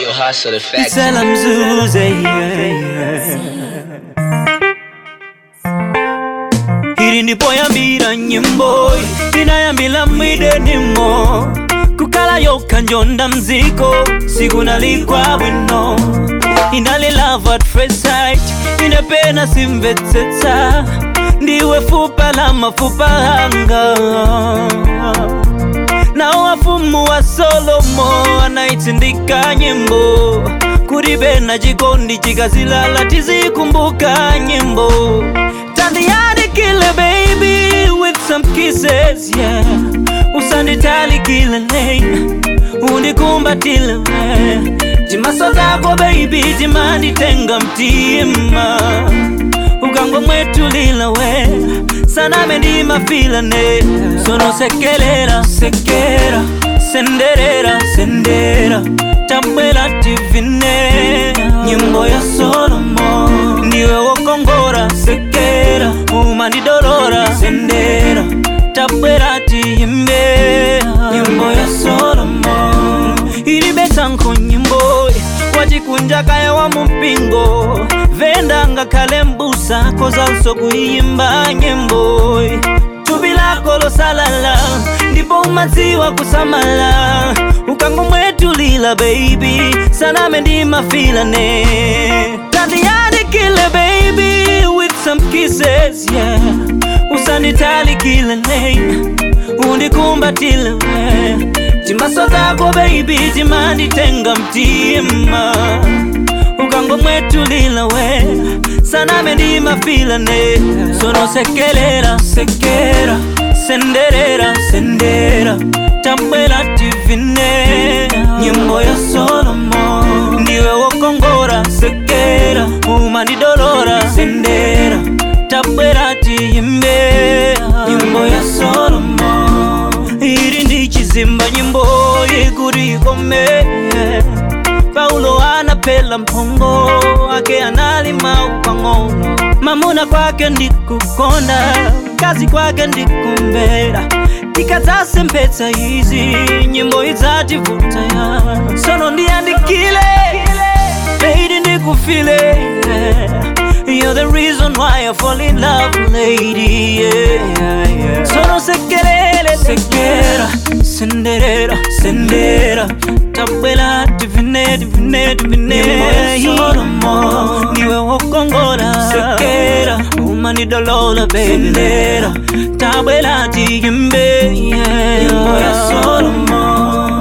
Real hustle the facts. Isela mzuze yeah, yeah. iri ndipo yambira nyimbo inayambila mwidenimo kukala yokha njonda mziko sikunalikwa bwino inali love at first sight inapena simvetsetsa ndiwe fupa la mafupa hanga na wafumu wa Solomo anaitsindika nyimbo kuribe na chikondi chikazilala tizikumbuka nyimbo tandiandikile baby with some kisses yeah usanditalikile lane undikumbatile we timaso zako baby timanditenga mtima ukangomwetulila we saname ndimafilane sono sekelera sekera senderera sendera tabwela tivine nyimbo ya solomo ndiwe wokongora sekera umandidolora sendera tabwela tiyimbe nyimbo ya solomo ilibetsanko nyimbo wachikunjakaya wa mumpingo venda ngakhale mbusa kozanso kuyimba nyimbo thupi lako losalala ndipo umadziwa kusamala ukangomwetulila baby saname ndimafilane tandiyandikile baby with some kisses yeah usanditalikile lane undikumbatile we timaso zako baby timanditenga mtima ukangomwetulila we saname ndimafilane sono sekelera sekera senderera sendera tabwela tivine nyimbo ya solomo ndiwe wokongora sekera umandidolora sendera tabwera tiyimbe nyimbo ya solomo iri ndi chizimba nyimbo ikuri ikome paulo anapela mphongo ake analima upang'ono mamuna kwake ndikukonda kazi kwake ndikumbera tikadzasemphetsa izi nyimbo idzativuta ya sono ndiyandikile lady ndikufile You're the reason why I fall in love, lady. Yeah, yeah. Sono sekelele, sekera, senderera, sendera. Tabela, divine, divine, divine. Solomo, niwe wokongora, sekera, umani dolola, sendera. Tabela, tiyimbe, yeah. Nyimbo ya Solomo.